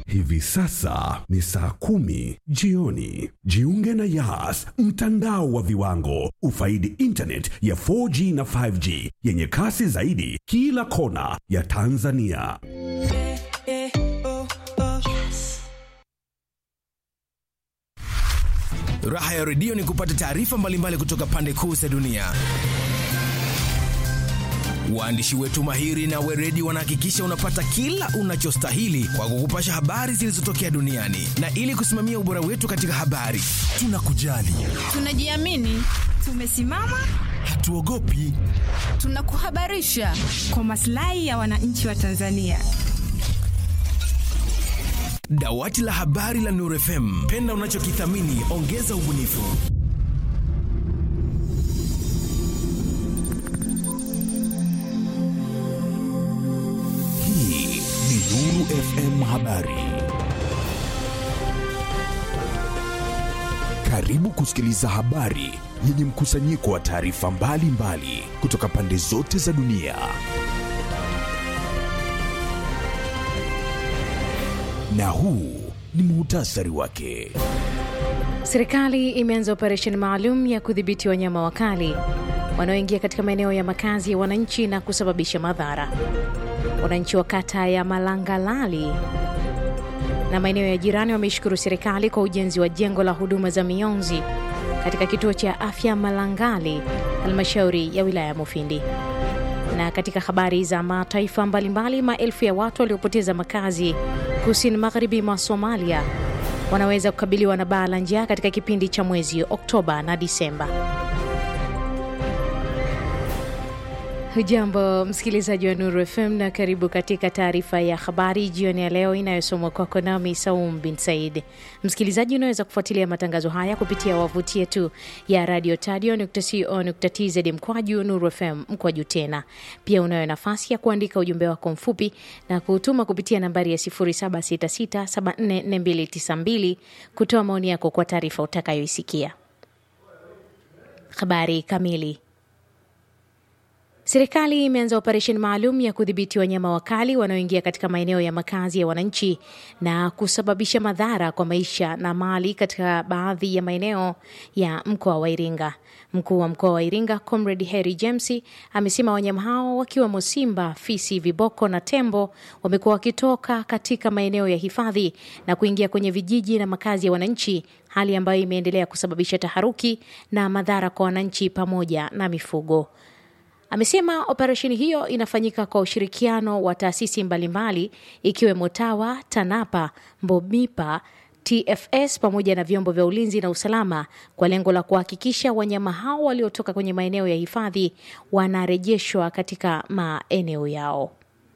Hivi sasa ni saa kumi jioni. Jiunge na Yas, mtandao wa viwango. Ufaidi internet ya 4G na 5G yenye kasi zaidi kila kona ya Tanzania. Raha ya redio ni kupata taarifa mbalimbali kutoka pande kuu za dunia. Waandishi wetu mahiri na weredi wanahakikisha unapata kila unachostahili kwa kukupasha habari zilizotokea duniani, na ili kusimamia ubora wetu katika habari, tunakujali, Tunajiamini, tumesimama, hatuogopi. tunakuhabarisha kwa maslahi ya wananchi wa Tanzania. Dawati la habari la Nuru FM, penda unachokithamini, ongeza ubunifu. Hii ni Nuru FM Habari. Karibu kusikiliza habari yenye mkusanyiko wa taarifa mbalimbali kutoka pande zote za dunia. Na huu ni muhtasari wake. Serikali imeanza operesheni maalum ya kudhibiti wanyama wakali wanaoingia katika maeneo ya makazi ya wananchi na kusababisha madhara. Wananchi wa kata ya Malangalali na maeneo ya jirani wameishukuru serikali kwa ujenzi wa jengo la huduma za mionzi katika kituo cha afya Malangali, halmashauri ya wilaya ya Mufindi. Na katika habari za mataifa mbalimbali, maelfu ya watu waliopoteza makazi kusini magharibi mwa Somalia wanaweza kukabiliwa na baa la njaa katika kipindi cha mwezi Oktoba na Disemba. Hujambo msikilizaji wa Nuru FM na karibu katika taarifa ya habari jioni ya leo inayosomwa kwako nami Saum bin Said. Msikilizaji, unaweza kufuatilia matangazo haya kupitia wavuti yetu ya radio tadio.co.tz mkwaju Nuru FM mkwaju tena. Pia unayo nafasi ya kuandika ujumbe wako mfupi na kuutuma kupitia nambari ya 0766744292 kutoa maoni yako kwa taarifa utakayoisikia. Habari kamili. Serikali imeanza operesheni maalum ya kudhibiti wanyama wakali wanaoingia katika maeneo ya makazi ya wananchi na kusababisha madhara kwa maisha na mali katika baadhi ya maeneo ya mkoa wa Iringa. Mkuu wa mkoa wa Iringa Comrade Harry James amesema wanyama hao wakiwemo simba, fisi, viboko na tembo wamekuwa wakitoka katika maeneo ya hifadhi na kuingia kwenye vijiji na makazi ya wananchi, hali ambayo imeendelea kusababisha taharuki na madhara kwa wananchi pamoja na mifugo. Amesema operesheni hiyo inafanyika kwa ushirikiano wa taasisi mbalimbali ikiwemo TAWA, TANAPA, MBOMIPA, TFS pamoja na vyombo vya ulinzi na usalama kwa lengo la kuhakikisha wanyama hao waliotoka kwenye maeneo ya hifadhi wanarejeshwa katika maeneo yao.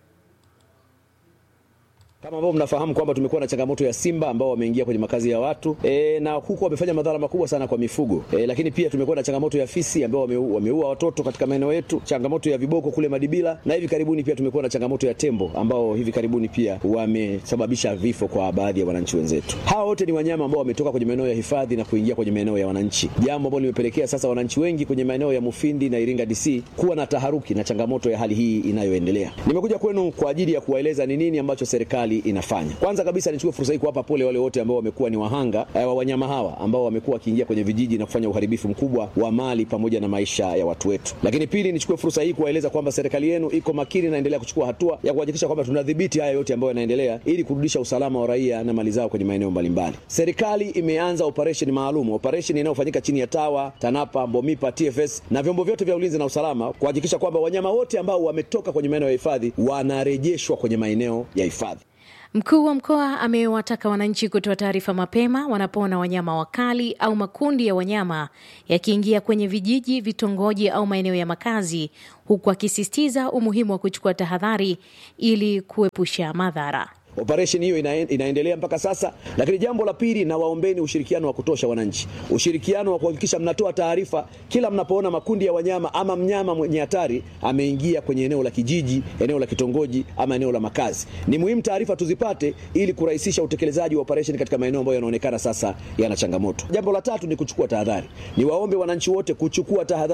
Kama ambavyo mnafahamu kwamba tumekuwa na changamoto ya simba ambao wameingia kwenye makazi ya watu e, na huku wamefanya madhara makubwa sana kwa mifugo e, lakini pia tumekuwa na changamoto ya fisi ambao wameua, wameua watoto katika maeneo yetu, changamoto ya viboko kule Madibila, na hivi karibuni pia tumekuwa na changamoto ya tembo ambao hivi karibuni pia wamesababisha vifo kwa baadhi ya wananchi wenzetu. Hawa wote ni wanyama ambao wametoka kwenye maeneo ya hifadhi na kuingia kwenye maeneo ya wananchi, jambo ambalo limepelekea sasa wananchi wengi kwenye maeneo ya Mufindi na Iringa DC kuwa na taharuki na changamoto ya hali hii inayoendelea. Nimekuja kwenu kwa ajili ya kuwaeleza ni nini ambacho serikali inafanya. Kwanza kabisa nichukue fursa hii kuwapa pole wale wote ambao wamekuwa ni wahanga eh, wa wanyama hawa ambao wamekuwa wakiingia kwenye vijiji na kufanya uharibifu mkubwa wa mali pamoja na maisha ya watu wetu. Lakini pili, nichukue fursa hii kuwaeleza kwamba serikali yenu iko makini na inaendelea kuchukua hatua ya kuhakikisha kwamba tunadhibiti haya yote ambayo yanaendelea ili kurudisha usalama wa raia na mali zao kwenye maeneo mbalimbali. Serikali imeanza operesheni maalum, operesheni inayofanyika chini ya TAWA, TANAPA, MBOMIPA, TFS na vyombo vyote vya ulinzi na usalama kuhakikisha kwamba wanyama wote ambao wametoka kwenye maeneo ya hifadhi wanarejeshwa kwenye maeneo ya hifadhi. Mkuu wa mkoa amewataka wananchi kutoa taarifa mapema wanapoona wanyama wakali au makundi ya wanyama yakiingia kwenye vijiji, vitongoji au maeneo ya makazi, huku akisisitiza umuhimu wa kuchukua tahadhari ili kuepusha madhara. Operesheni hiyo ina, inaendelea mpaka sasa, lakini jambo la pili, na waombeni ushirikiano wa kutosha wananchi, ushirikiano wa kuhakikisha mnatoa taarifa kila mnapoona makundi ya wanyama ama mnyama mwenye hatari ameingia kwenye eneo la kijiji, eneo la kitongoji ama eneo la makazi. Ni muhimu taarifa tuzipate ili kurahisisha utekelezaji wa operesheni katika maeneo ambayo yanaonekana sasa yana changamoto. Jambo la tatu ni kuchukua tahadhari. Ni waombe wananchi wote kuchukua tahadhari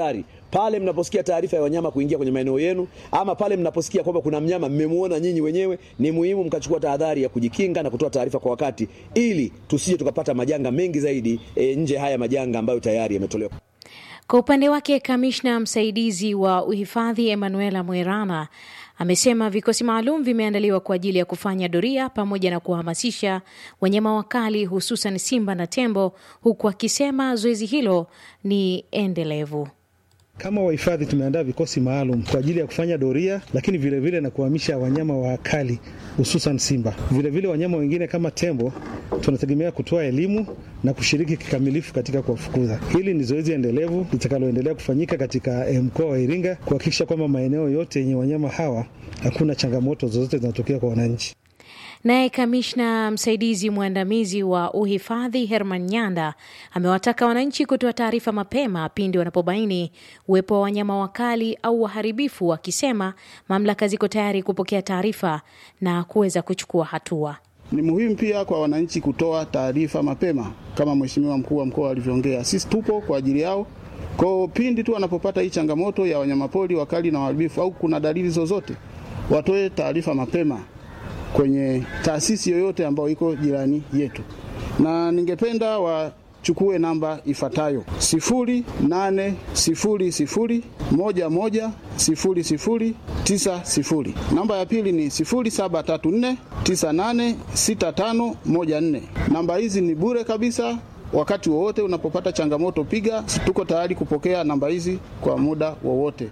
pale mnaposikia taarifa ya wanyama kuingia kwenye maeneo yenu, ama pale mnaposikia kwamba kuna mnyama mmemuona nyinyi wenyewe, ni muhimu mkachukua tahadhari ya kujikinga na kutoa taarifa kwa wakati, ili tusije tukapata majanga mengi zaidi e, nje haya majanga ambayo tayari yametolewa. Kwa upande wake kamishna msaidizi wa uhifadhi Emanuela Mwerana amesema vikosi maalum vimeandaliwa kwa ajili ya kufanya doria pamoja na kuhamasisha wanyama wakali hususan simba na tembo, huku akisema zoezi hilo ni endelevu. Kama wahifadhi tumeandaa vikosi maalum kwa ajili ya kufanya doria, lakini vilevile vile na kuhamisha wanyama wakali hususan simba. Vilevile vile wanyama wengine kama tembo tunategemea kutoa elimu na kushiriki kikamilifu katika kuwafukuza. Hili ni zoezi endelevu litakaloendelea kufanyika katika mkoa wa Iringa kuhakikisha kwamba maeneo yote yenye wanyama hawa hakuna changamoto zozote zinatokea kwa wananchi. Naye kamishna msaidizi mwandamizi wa uhifadhi Herman Nyanda amewataka wananchi kutoa taarifa mapema pindi wanapobaini uwepo wa wanyama wakali au waharibifu, akisema mamlaka ziko tayari kupokea taarifa na kuweza kuchukua hatua. Ni muhimu pia kwa wananchi kutoa taarifa mapema, kama mheshimiwa mkuu wa mkoa alivyoongea. Sisi tupo kwa ajili yao kwao, pindi tu wanapopata hii changamoto ya wanyamapori wakali na waharibifu au kuna dalili zozote, watoe taarifa mapema kwenye taasisi yoyote ambayo iko jirani yetu, na ningependa wachukue namba ifuatayo: sifuri nane sifuri sifuri moja moja sifuri sifuri tisa sifuri. Namba ya pili ni sifuri saba tatu nne tisa nane sita tano moja nne. Namba hizi ni bure kabisa. Wakati wowote unapopata changamoto, piga. Tuko tayari kupokea namba hizi kwa muda wowote.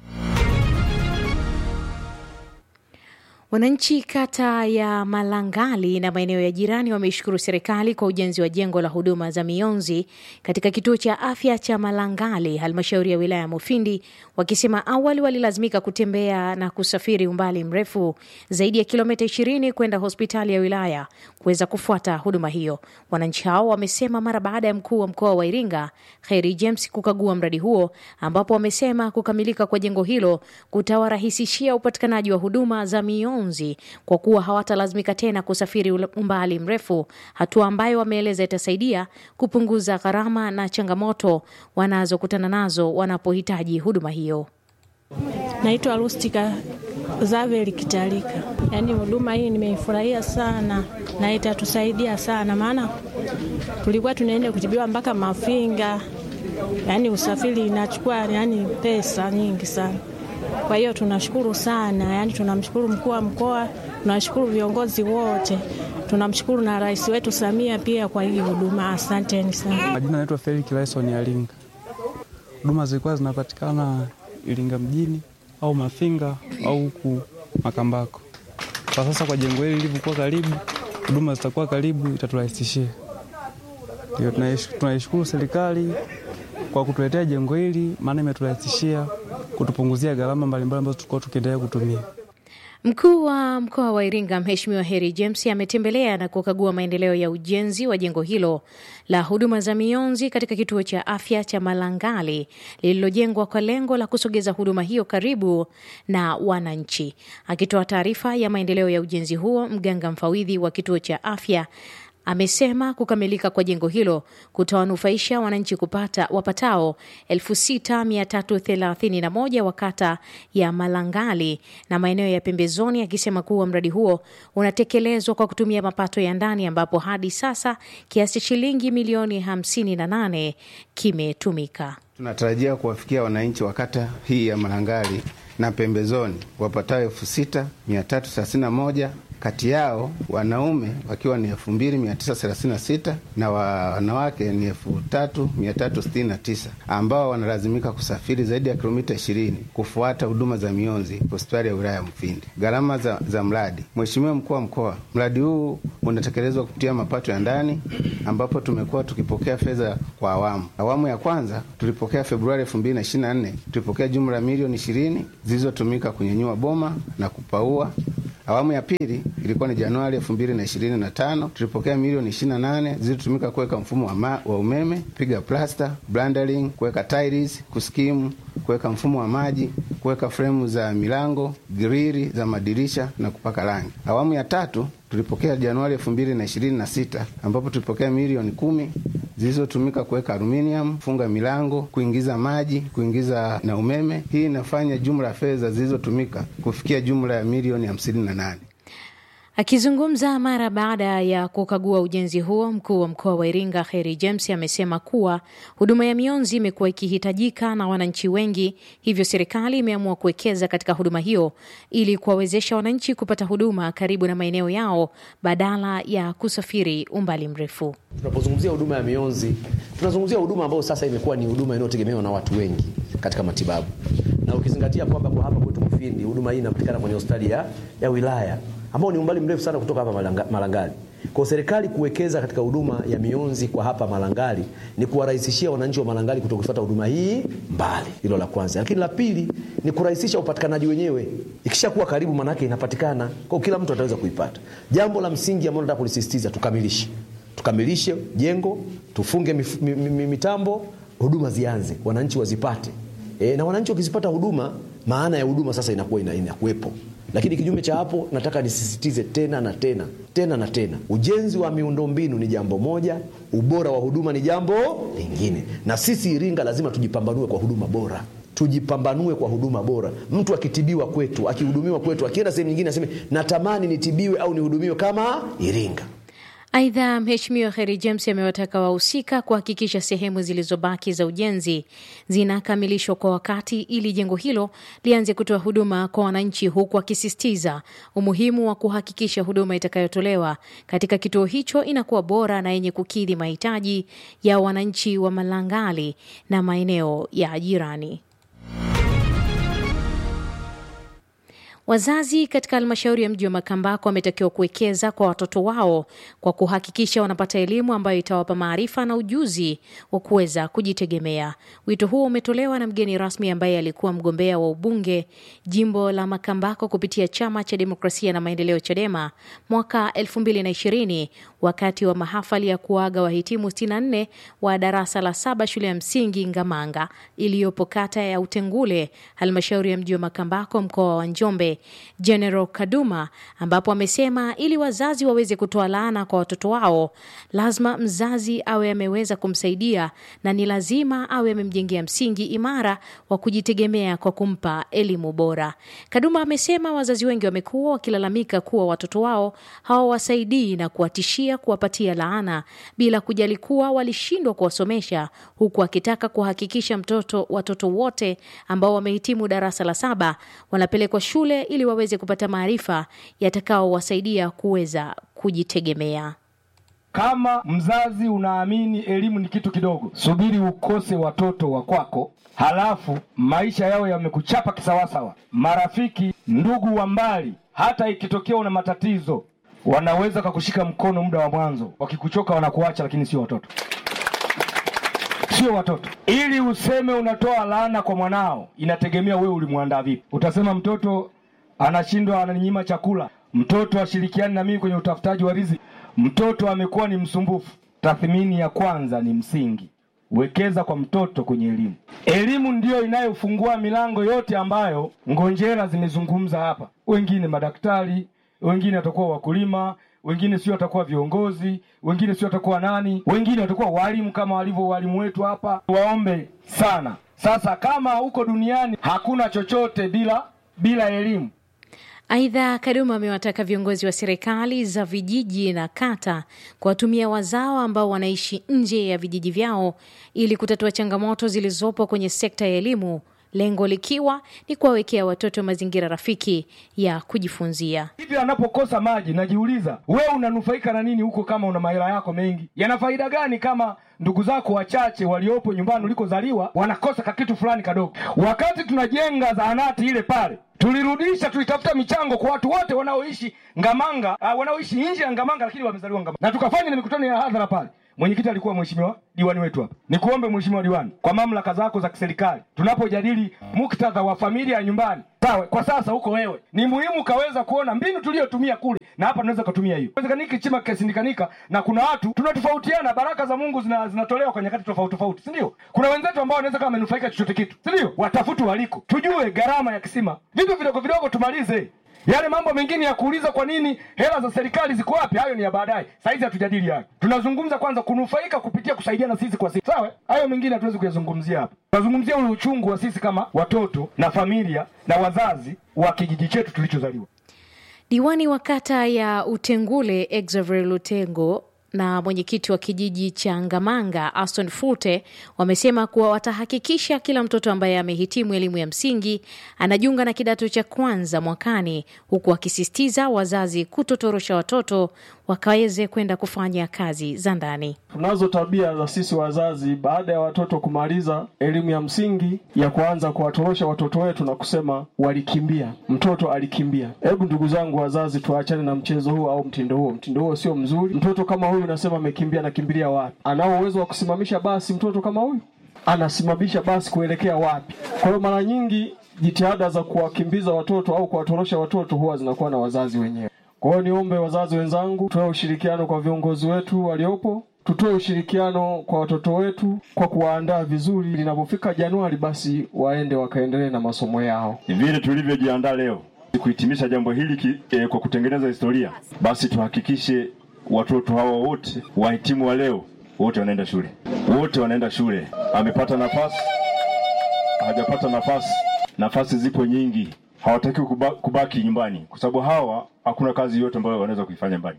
Wananchi kata ya Malangali na maeneo ya jirani wameishukuru serikali kwa ujenzi wa jengo la huduma za mionzi katika kituo cha afya cha Malangali, halmashauri ya wilaya ya Mufindi, wakisema awali walilazimika kutembea na kusafiri umbali mrefu zaidi ya kilomita 20 kwenda hospitali ya wilaya kuweza kufuata huduma hiyo. Wananchi hao wamesema mara baada ya mkuu wa mkoa wa Iringa Kheri James kukagua mradi huo, ambapo wamesema kukamilika kwa jengo hilo kutawarahisishia upatikanaji wa huduma za mionzi kwa kuwa hawatalazimika tena kusafiri umbali mrefu, hatua ambayo wameeleza itasaidia kupunguza gharama na changamoto wanazokutana nazo wanapohitaji huduma hiyo. Naitwa Rustika Zaveli Kitalika. Yaani huduma hii nimeifurahia sana na itatusaidia sana, maana tulikuwa tunaenda kutibiwa mpaka Mafinga, yaani usafiri inachukua yaani pesa nyingi sana. Kwa hiyo tunashukuru sana, yaani tunamshukuru mkuu wa mkoa, tunashukuru viongozi wote, tunamshukuru na rais wetu Samia pia kwa hii huduma. Asanteni sana. Majina naitwa Felix Laison Alinga. Huduma zilikuwa zinapatikana Iringa mjini au Mafinga au huku Makambako. Kwa sasa kwa jengo hili lilivyokuwa karibu, huduma zitakuwa karibu, itaturahisishia. Ndio tunaishukuru serikali kwa kutuletea jengo hili, maana imeturahisishia kutupunguzia gharama mbalimbali ambazo tulikuwa tukiendelea kutumia. Mkuu wa mkoa wa Iringa Mheshimiwa Heri James ametembelea na kukagua maendeleo ya ujenzi wa jengo hilo la huduma za mionzi katika kituo cha afya cha Malangali lililojengwa kwa lengo la kusogeza huduma hiyo karibu na wananchi. Akitoa taarifa ya maendeleo ya ujenzi huo, mganga mfawidhi wa kituo cha afya amesema kukamilika kwa jengo hilo kutawanufaisha wananchi kupata wapatao 6331 wa kata ya Malangali na maeneo ya pembezoni, akisema kuwa mradi huo unatekelezwa kwa kutumia mapato ya ndani ambapo hadi sasa kiasi cha shilingi milioni 58 kimetumika. Tunatarajia kuwafikia wananchi wa kata hii ya Malangali na pembezoni wapatao elfu sita mia tatu thelathini na moja kati yao wanaume wakiwa ni elfu mbili mia tisa thelathini na sita na wanawake ni elfu tatu mia tatu sitini na tisa ambao wanalazimika kusafiri zaidi ya kilomita ishirini kufuata huduma za mionzi hospitali ya wilaya ya Mfindi. Gharama za, za mradi. Mheshimiwa mkuu wa mkoa, mradi huu unatekelezwa kupitia mapato ya ndani ambapo tumekuwa tukipokea fedha kwa awamu. Awamu ya kwanza tulipokea Februari elfu mbili na ishirini na nne tulipokea jumla ya milioni ishirini zilizotumika kunyanyua boma na kupaua Awamu ya pili ilikuwa ni Januari elfu mbili na ishirini na tano tulipokea milioni ishirini na nane zilitumika kuweka mfumo wa, ma, wa umeme, piga plasta, blandering, kuweka tiles, kuskimu, kuweka mfumo wa maji, kuweka fremu za milango, grili za madirisha na kupaka rangi. Awamu ya tatu tulipokea Januari elfu mbili na ishirini na sita ambapo tulipokea milioni kumi zilizotumika kuweka aluminium, kufunga milango, kuingiza maji, kuingiza na umeme. Hii inafanya jumla ya fedha zilizotumika kufikia jumla ya milioni hamsini na nane. Akizungumza mara baada ya kukagua ujenzi huo, mkuu wa mkoa wa Iringa Kheri James amesema kuwa huduma ya mionzi imekuwa ikihitajika na wananchi wengi, hivyo serikali imeamua kuwekeza katika huduma hiyo ili kuwawezesha wananchi kupata huduma karibu na maeneo yao badala ya kusafiri umbali mrefu. Tunapozungumzia huduma ya mionzi, tunazungumzia huduma ambayo sasa imekuwa ni huduma inayotegemewa na watu wengi katika matibabu, na ukizingatia kwamba kwa hapa kwetu Mufindi huduma hii inapatikana kwenye hospitali ya, ya wilaya ambao ni umbali mrefu sana kutoka hapa Malanga, Malangali. Kwa serikali kuwekeza katika huduma ya mionzi kwa hapa Malangali ni kuwarahisishia wananchi wa Malangali kutokufuata huduma hii mbali. Hilo la kwanza, lakini la pili ni kurahisisha upatikanaji wenyewe. Ikishakuwa karibu, manake inapatikana kwa kila mtu ataweza kuipata. Jambo la msingi ambalo nataka kulisisitiza, tukamilishe tukamilishe jengo, tufunge mif, mi, mi, mitambo, huduma zianze, wananchi wazipate. E, na wananchi wakizipata huduma, maana ya huduma sasa inakuwa inakuwepo lakini kinyume cha hapo, nataka nisisitize tena na tena tena na tena, ujenzi wa miundombinu ni jambo moja, ubora wa huduma ni jambo lingine, na sisi Iringa lazima tujipambanue kwa huduma bora tujipambanue kwa huduma bora. Mtu akitibiwa kwetu, akihudumiwa kwetu, akienda sehemu nyingine aseme natamani nitibiwe au nihudumiwe kama Iringa. Aidha, Mheshimiwa Kheri James amewataka wahusika kuhakikisha sehemu zilizobaki za ujenzi zinakamilishwa kwa wakati ili jengo hilo lianze kutoa huduma kwa wananchi, huku akisisitiza umuhimu wa kuhakikisha huduma itakayotolewa katika kituo hicho inakuwa bora na yenye kukidhi mahitaji ya wananchi wa Malangali na maeneo ya jirani. Wazazi katika halmashauri ya mji wa Makambako wametakiwa kuwekeza kwa watoto wao kwa kuhakikisha wanapata elimu ambayo itawapa maarifa na ujuzi wa kuweza kujitegemea. Wito huo umetolewa na mgeni rasmi ambaye alikuwa mgombea wa ubunge jimbo la Makambako kupitia chama cha demokrasia na maendeleo CHADEMA mwaka 2020 wakati wa mahafali ya kuaga wahitimu 64 wa darasa la saba shule ya msingi Ngamanga iliyopo kata ya Utengule, halmashauri ya mji wa Makambako, mkoa wa Njombe. General Kaduma, ambapo amesema ili wazazi waweze kutoa laana kwa watoto wao, lazima mzazi awe ameweza kumsaidia na ni lazima awe amemjengea msingi imara wa kujitegemea kwa kumpa elimu bora. Kaduma amesema wazazi wengi wamekuwa wakilalamika kuwa watoto wao hawawasaidii na kuwatishia kuwapatia laana bila kujali kuwa walishindwa kuwasomesha, huku akitaka kuhakikisha mtoto watoto wote ambao wamehitimu darasa la saba wanapelekwa shule ili waweze kupata maarifa yatakaowasaidia kuweza kujitegemea. Kama mzazi unaamini elimu ni kitu kidogo, subiri ukose watoto wa kwako, halafu maisha yao yamekuchapa kisawasawa. Marafiki, ndugu wa mbali, hata ikitokea una matatizo, wanaweza kakushika mkono muda wa mwanzo, wakikuchoka wanakuacha, lakini sio watoto sio watoto. Ili useme unatoa laana kwa mwanao, inategemea wewe ulimwandaa vipi. Utasema mtoto anashindwa, ananinyima chakula, mtoto ashirikiani na mimi kwenye utafutaji wa riziki, mtoto amekuwa ni msumbufu. Tathmini ya kwanza ni msingi. Wekeza kwa mtoto kwenye elimu. Elimu ndiyo inayofungua milango yote ambayo ngonjera zimezungumza hapa. Wengine madaktari, wengine watakuwa wakulima, wengine sio watakuwa viongozi, wengine sio watakuwa nani, wengine watakuwa walimu kama walivyo walimu wetu hapa. Waombe sana sasa, kama huko duniani hakuna chochote bila bila elimu. Aidha, Kaduma amewataka viongozi wa serikali za vijiji na kata kuwatumia wazao ambao wanaishi nje ya vijiji vyao ili kutatua changamoto zilizopo kwenye sekta ya elimu, lengo likiwa ni kuwawekea watoto mazingira rafiki ya kujifunzia. Hivi anapokosa maji, najiuliza wewe unanufaika na nini huko? Kama una mahela yako mengi, yana faida gani kama ndugu zako wachache waliopo nyumbani ulikozaliwa wanakosa kakitu fulani kadogo? Wakati tunajenga zahanati ile pale tulirudisha tulitafuta michango kwa watu wote wanaoishi Ngamanga, uh, wanaoishi nje ya Ngamanga lakini wamezaliwa Ngamanga, na tukafanya na mikutano ya hadhara pale. Mwenyekiti alikuwa mheshimiwa diwani wetu hapa. Nikuombe mheshimiwa diwani, kwa mamlaka zako za kiserikali, tunapojadili muktadha wa familia ya nyumbani, sawa, kwa sasa huko wewe, ni muhimu kaweza kuona mbinu tuliyotumia kule na hapa tunaweza kutumia hiyo. Wezekanika chima kisindikanika, na kuna watu tunatofautiana, baraka za Mungu zina, zinatolewa kwa nyakati tofauti tofauti, si ndio? Kuna wenzetu ambao wanaweza kama wamenufaika chochote kitu, si ndio? Watafutu waliko, tujue gharama ya kisima, vitu vidogo vidogo tumalize Yale mambo mengine ya kuuliza kwa nini hela za serikali ziko wapi, hayo ni ya baadaye. Saizi hatujadili hayo, tunazungumza kwanza kunufaika kupitia kusaidiana sisi kwa sisi, sawa. Hayo mengine hatuwezi kuyazungumzia hapa. Tunazungumzia ule uchungu wa sisi kama watoto na familia na wazazi wa kijiji chetu tulichozaliwa. Diwani wa kata ya Utengule Exaver Lutengo na mwenyekiti wa kijiji cha Ngamanga Aston Fute wamesema kuwa watahakikisha kila mtoto ambaye amehitimu elimu ya msingi anajiunga na kidato cha kwanza mwakani, huku wakisisitiza wazazi kutotorosha watoto wakaweze kwenda kufanya kazi za ndani. Tunazo tabia za sisi wazazi, baada ya watoto kumaliza elimu ya msingi, ya kuanza kuwatorosha watoto wetu na kusema walikimbia, mtoto alikimbia. Hebu ndugu zangu wazazi, tuachane na mchezo huo au mtindo huo. Mtindo huo sio mzuri. Mtoto kama huyu unasema amekimbia, anakimbilia wapi? Anao uwezo wa kusimamisha basi? Mtoto kama huyu anasimamisha basi kuelekea wapi? Kwa hiyo mara nyingi jitihada za kuwakimbiza watoto au kuwatorosha watoto huwa zinakuwa na wazazi wenyewe. Kwa hiyo niombe wazazi wenzangu, tutoe ushirikiano kwa viongozi wetu waliopo, tutoe ushirikiano kwa watoto wetu kwa kuwaandaa vizuri, linapofika Januari basi waende wakaendelee na masomo yao. Vile tulivyojiandaa leo kuhitimisha jambo hili ki, eh, kwa kutengeneza historia, basi tuhakikishe watoto hawa wote wahitimu wa leo wote wanaenda shule, wote wanaenda shule. Amepata nafasi, hajapata nafasi, nafasi zipo nyingi. Hawataki kuba, kubaki nyumbani kwa sababu hawa hakuna kazi yote ambayo wanaweza kuifanya nyumbani.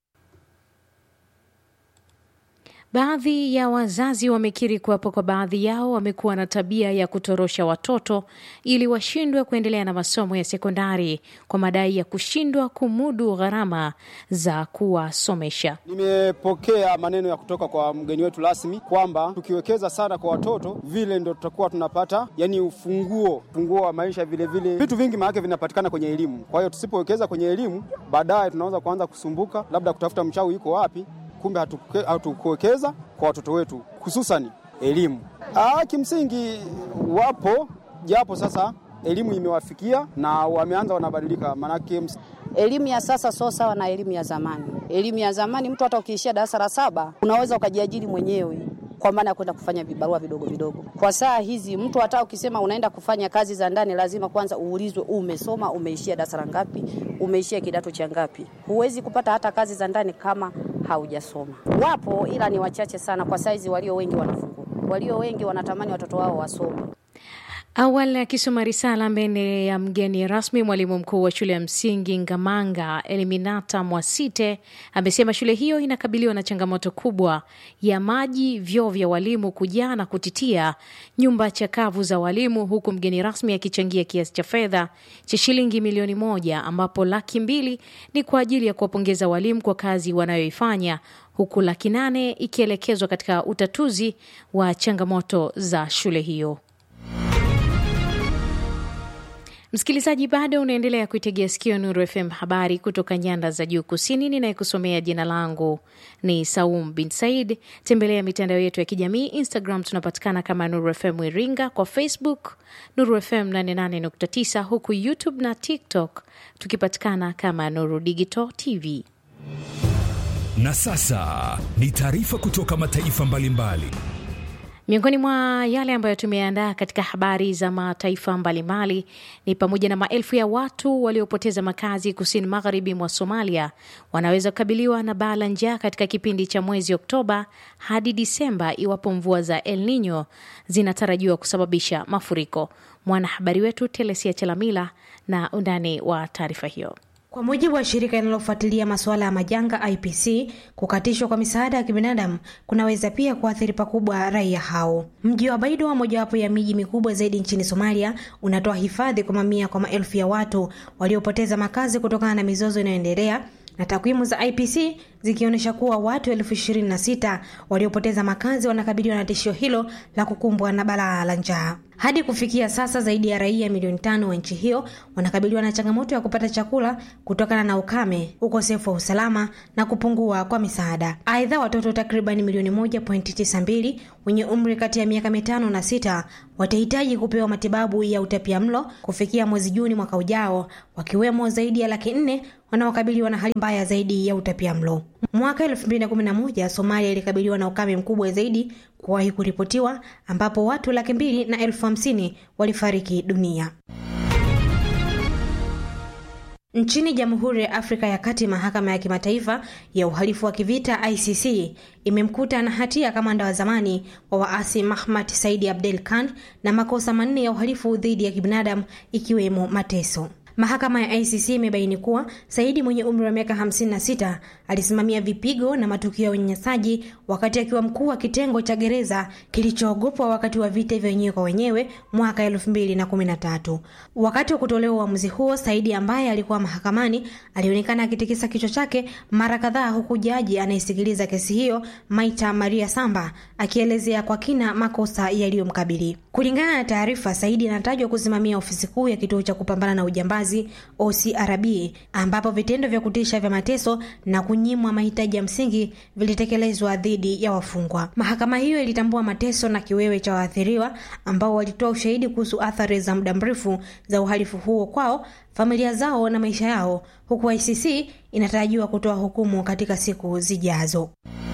Baadhi ya wazazi wamekiri kuwapo kwa baadhi yao wamekuwa na tabia ya kutorosha watoto ili washindwe kuendelea na masomo ya sekondari kwa madai ya kushindwa kumudu gharama za kuwasomesha. Nimepokea maneno ya kutoka kwa mgeni wetu rasmi kwamba tukiwekeza sana kwa watoto vile ndo tutakuwa tunapata yani ufunguo ufunguo wa maisha, vile vile vitu vingi maanake vinapatikana kwenye elimu. Kwa hiyo tusipowekeza kwenye elimu, baadaye tunaweza kuanza kusumbuka, labda kutafuta mchawi yuko wapi kumbe hatukuwekeza kwa watoto wetu hususani elimu. Ah, kimsingi wapo japo sasa elimu imewafikia na wameanza wanabadilika, maanake elimu ya sasa sio sawa na elimu ya zamani. Elimu ya zamani mtu hata ukiishia darasa la saba unaweza ukajiajiri mwenyewe kwa maana ya kwenda kufanya vibarua vidogo vidogo. Kwa saa hizi mtu hata ukisema unaenda kufanya kazi za ndani, lazima kwanza uulizwe umesoma, umeishia darasa la ngapi, umeishia kidato cha ngapi. Huwezi kupata hata kazi za ndani kama haujasoma. Wapo ila ni wachache sana kwa saizi, walio wengi wanafungua, walio wengi wanatamani watoto wao wasome. Awali akisoma risala mbele ya mgeni rasmi, mwalimu mkuu wa shule ya msingi Ngamanga Eliminata Mwasite amesema shule hiyo inakabiliwa na changamoto kubwa ya maji, vyoo vya walimu kujaa na kutitia, nyumba chakavu za walimu, huku mgeni rasmi akichangia kiasi cha fedha cha shilingi milioni moja ambapo laki mbili ni kwa ajili ya kuwapongeza walimu kwa kazi wanayoifanya huku laki nane ikielekezwa katika utatuzi wa changamoto za shule hiyo. Msikilizaji, bado unaendelea kuitegea sikio Nuru FM, habari kutoka nyanda za juu kusini. Ninayekusomea jina langu ni Saum bin Said. Tembelea mitandao yetu ya kijamii. Instagram tunapatikana kama Nuru FM Iringa, kwa Facebook Nuru FM 88.9, huku YouTube na TikTok tukipatikana kama Nuru Digital TV. Na sasa ni taarifa kutoka mataifa mbalimbali mbali. Miongoni mwa yale ambayo tumeandaa katika habari za mataifa mbalimbali ni pamoja na maelfu ya watu waliopoteza makazi kusini magharibi mwa Somalia wanaweza kukabiliwa na baa la njaa katika kipindi cha mwezi Oktoba hadi Disemba iwapo mvua za El Nino zinatarajiwa kusababisha mafuriko. Mwanahabari wetu Telesia Chelamila na undani wa taarifa hiyo. Kwa mujibu wa shirika linalofuatilia masuala ya majanga IPC, kukatishwa kwa misaada ya kibinadamu kunaweza pia kuathiri pakubwa raia hao. Mji wa Baidoa, mojawapo ya miji mikubwa zaidi nchini Somalia, unatoa hifadhi kwa mamia kwa maelfu ya watu waliopoteza makazi kutokana na mizozo inayoendelea na takwimu za IPC zikionyesha kuwa watu elfu ishirini na sita waliopoteza makazi wanakabiliwa na tishio hilo la kukumbwa na balaa la njaa. Hadi kufikia sasa zaidi ya raia milioni tano wa nchi hiyo wanakabiliwa na changamoto ya kupata chakula kutokana na ukame, ukosefu wa usalama na kupungua kwa misaada. Aidha, watoto takriban milioni moja pointi tisa mbili wenye umri kati ya miaka mitano na sita watahitaji kupewa matibabu ya utapia mlo kufikia mwezi Juni mwaka ujao, wakiwemo zaidi ya laki nne wanaokabiliwa na hali mbaya zaidi ya utapia mlo. Mwaka 2011 Somalia ilikabiliwa na ukame mkubwa zaidi kuwahi kuripotiwa ambapo watu laki mbili na elfu hamsini walifariki dunia. Nchini Jamhuri ya Afrika ya Kati, mahakama ya kimataifa ya uhalifu wa kivita ICC imemkuta na hatia kamanda wa zamani wa waasi Mahmad Saidi Abdel Khan na makosa manne ya uhalifu dhidi ya kibinadamu ikiwemo mateso. Mahakama ya ICC imebaini kuwa Saidi mwenye umri wa miaka 56 alisimamia vipigo na matukio ya unyanyasaji wakati akiwa mkuu wa kitengo cha gereza kilichoogopwa wakati wa vita vya wenyewe kwa wenyewe mwaka 2013. Wakati wa kutolewa uamuzi huo, Saidi ambaye alikuwa mahakamani alionekana akitikisa kichwa chake mara kadhaa, huku jaji anayesikiliza kesi hiyo Maita Maria Samba akielezea kwa kina makosa yaliyomkabili. Kulingana na taarifa, Saidi anatajwa kusimamia ofisi kuu ya kituo cha kupambana na ujambazi OCRB, ambapo vitendo vya kutisha vya mateso na kunyimwa mahitaji ya msingi vilitekelezwa dhidi ya wafungwa. Mahakama hiyo ilitambua mateso na kiwewe cha waathiriwa ambao walitoa ushahidi kuhusu athari za muda mrefu za uhalifu huo kwao, familia zao na maisha yao, huku ICC inatarajiwa kutoa hukumu katika siku zijazo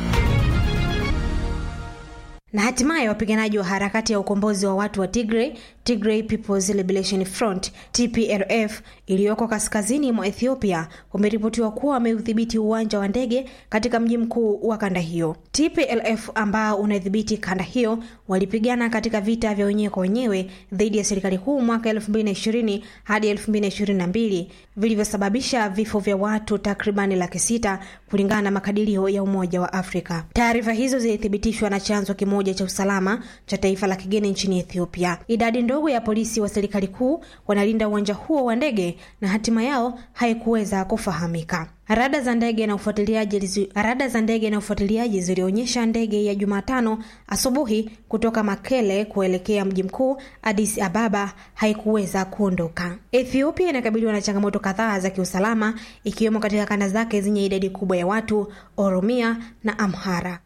na hatimaye wapiganaji wa harakati ya ukombozi wa watu wa Tigray, Tigray People's Liberation Front TPLF, iliyoko kaskazini mwa Ethiopia wameripotiwa kuwa wameudhibiti uwanja wa ndege katika mji mkuu wa kanda hiyo. TPLF ambao unadhibiti kanda hiyo walipigana katika vita vya wenyewe kwa wenyewe dhidi ya serikali kuu mwaka 2020 hadi 2022 vilivyosababisha vifo vya watu takribani laki sita kulingana na makadirio ya Umoja wa Afrika. Taarifa hizo zilithibitishwa na chanzo kimoja cha usalama cha taifa la kigeni nchini Ethiopia. Idadi ndogo ya polisi wa serikali kuu wanalinda uwanja huo wa ndege na hatima yao haikuweza kufahamika. Rada za ndege na ufuatiliaji rada za ndege na ufuatiliaji zilionyesha ndege ya Jumatano asubuhi kutoka Makele kuelekea mji mkuu Addis Ababa haikuweza kuondoka. Ethiopia inakabiliwa na changamoto kadhaa za kiusalama ikiwemo katika kanda zake zenye idadi kubwa ya watu, Oromia na Amhara.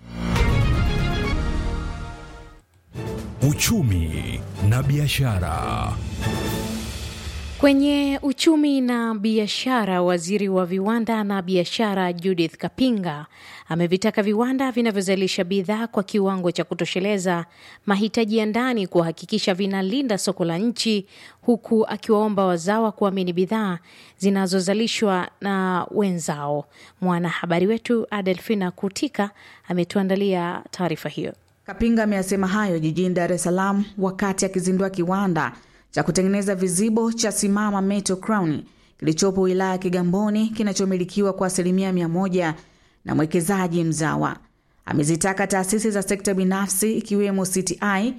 Uchumi na biashara. Kwenye uchumi na biashara, waziri wa viwanda na biashara Judith Kapinga amevitaka viwanda vinavyozalisha bidhaa kwa kiwango cha kutosheleza mahitaji ya ndani kuhakikisha vinalinda soko la nchi, huku akiwaomba wazawa kuamini bidhaa zinazozalishwa na wenzao. Mwanahabari wetu Adelfina Kutika ametuandalia taarifa hiyo. Kapinga ameyasema hayo jijini Dar es Salaam wakati akizindua kiwanda cha kutengeneza vizibo cha Simama Metal Crown kilichopo wilaya ya Kigamboni kinachomilikiwa kwa asilimia mia moja na mwekezaji mzawa. Amezitaka taasisi za sekta binafsi ikiwemo CTI,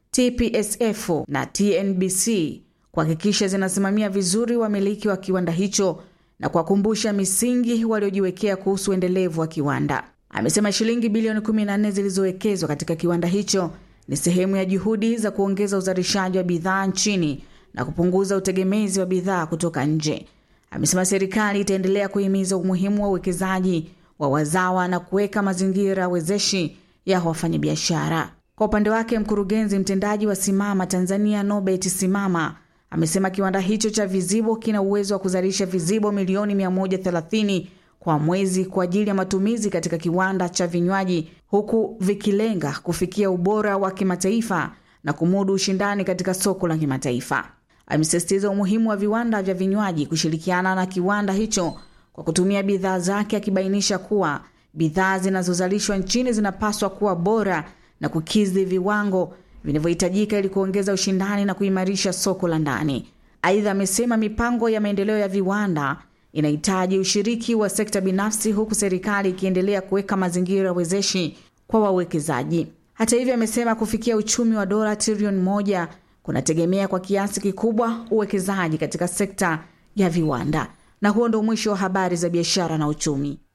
TPSF na TNBC kuhakikisha zinasimamia vizuri wamiliki wa kiwanda hicho na kuwakumbusha misingi waliojiwekea kuhusu uendelevu wa kiwanda. Amesema shilingi bilioni 14 zilizowekezwa katika kiwanda hicho ni sehemu ya juhudi za kuongeza uzalishaji wa bidhaa nchini na kupunguza utegemezi wa bidhaa kutoka nje. Amesema serikali itaendelea kuhimiza umuhimu wa uwekezaji wa wazawa na kuweka mazingira wezeshi ya wafanyabiashara. Kwa upande wake, mkurugenzi mtendaji wa Simama Tanzania Nobert Simama amesema kiwanda hicho cha vizibo kina uwezo wa kuzalisha vizibo milioni 130 kwa mwezi kwa ajili ya matumizi katika kiwanda cha vinywaji huku vikilenga kufikia ubora wa kimataifa na kumudu ushindani katika soko la kimataifa. Amesisitiza umuhimu wa viwanda vya vinywaji kushirikiana na kiwanda hicho kwa kutumia bidhaa zake, akibainisha kuwa bidhaa zinazozalishwa nchini zinapaswa kuwa bora na kukidhi viwango vinavyohitajika ili kuongeza ushindani na kuimarisha soko la ndani. Aidha, amesema mipango ya maendeleo ya viwanda inahitaji ushiriki wa sekta binafsi huku serikali ikiendelea kuweka mazingira wezeshi kwa wawekezaji. Hata hivyo, amesema kufikia uchumi wa dola trilioni moja kunategemea kwa kiasi kikubwa uwekezaji katika sekta ya viwanda. Na huo ndio mwisho wa habari za biashara na uchumi.